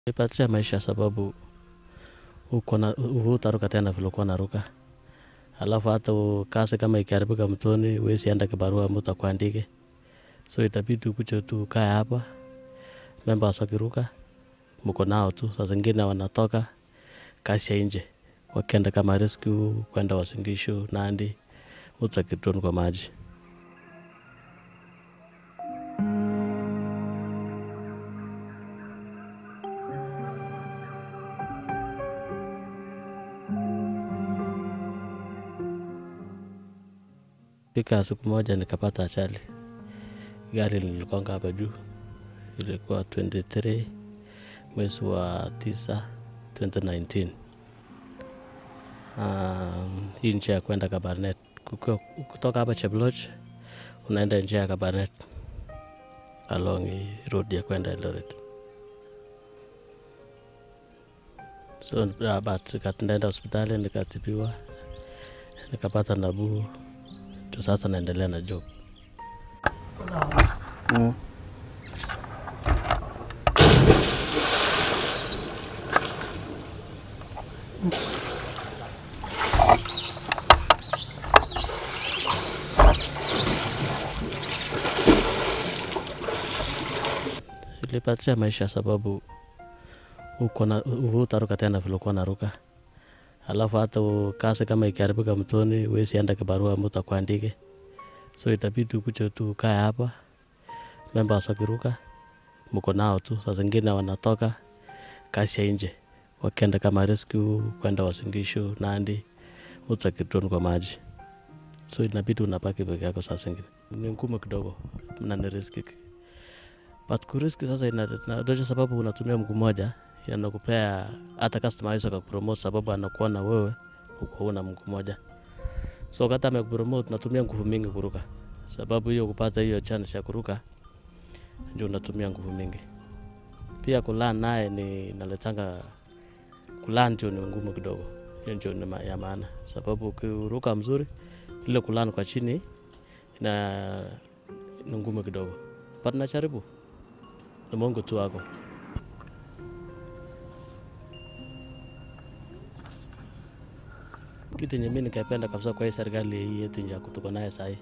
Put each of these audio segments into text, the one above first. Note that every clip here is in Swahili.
Nipatia maisha sababu uko na hutaruka tena vile ulikuwa unaruka. Alafu hata u- kazi kama ikiharibika mtoni, huwezi enda kibarua mtu akuandike, so itabidi ukuje tu ukae hapa. Members wakiruka mko nao tu, saa zingine wanatoka kazi ya nje wakienda kama rescue, kwenda Uasin Gishu, Nandi, mtu akidrone kwa maji. Fika siku moja nikapata ajali, gari liligonga hapa juu, ilikuwa 23 mwezi wa tisa 2019. Um, hii njia ya kwenda Kabarnet Kukiwa- kutoka hapa Cheploch unaenda njia ya Kabarnet along hii road ya kwenda Eldoret. So uh, but nikaenda hospitali nikatibiwa, nikapata nabuu, ndio sasa naendelea na job. Mm. Ilipatia maisha sababu uko na hutaruka tena vile ulikuwa unaruka. Alafu hata u- kazi kama ikiharibika mtoni, huwezi enda kibarua mtu akuandike, so itabidi ukuje tu ukae hapa. Members wakiruka mko nao tu, saa zingine wanatoka kazi ya nje wakienda kama rescue, kwenda Uasin Gishu, Nandi, mtu akidrone kwa maji, so inabidi unabaki peke yako. Saa zingine ni ngumu kidogo na ni riski but kuriski sasa inadosha sababu unatumia mguu moja inakupea hata customer hawezi akakupromote sababu anakuona wewe uko una mguu moja so wakati amekupromote unatumia nguvu mingi kuruka sababu hiyo kupata hiyo chance ya kuruka ndio unatumia nguvu mingi pia kulan naye ni inaletanga kulan ndio ni ngumu kidogo hiyo ndio ni ma- ya maana sababu ukiruka mzuri ile kulan kwa chini ina ni ngumu kidogo but najaribu ni Mungu tu wako. Kitu yenye mimi nikapenda kabisa kwa hii serikali hii yetu ya tuko naye sahii,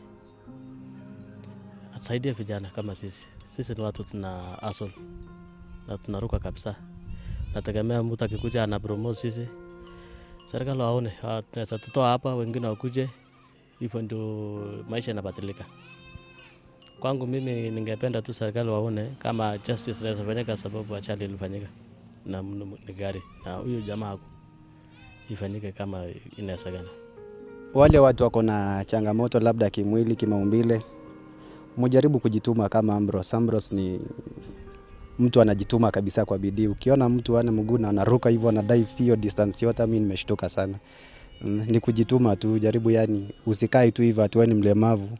asaidia vijana kama sisi. Sisi ni watu tuna hustle na tunaruka kabisa. Nategemea mtu akikuja ana promote sisi, serikali waone ah, tunaweza tutoa hapa, wengine wakuje, hivyo ndio maisha yanabadilika. Kwangu mimi ningependa tu serikali waone kama justice inaweza fanyika, sababu ajali ilifanyika na mnu- ni gari na huyu jamaa haku ifanyike kama inawezekana. Wale watu wako na changamoto labda kimwili, kimaumbile, mujaribu kujituma kama Ambrose. Ambrose ni mtu anajituma kabisa kwa bidii. Ukiona mtu ana mguu na anaruka hivyo anadai hiyo distance yote, mimi nimeshtuka sana. Mm, Ni kujituma tu, jaribu yani, usikae tu hivyo ati wewe ni mlemavu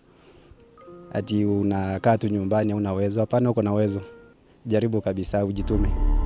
ati unakaa tu nyumbani, una uwezo. Hapana, uko na uwezo, jaribu kabisa, ujitume.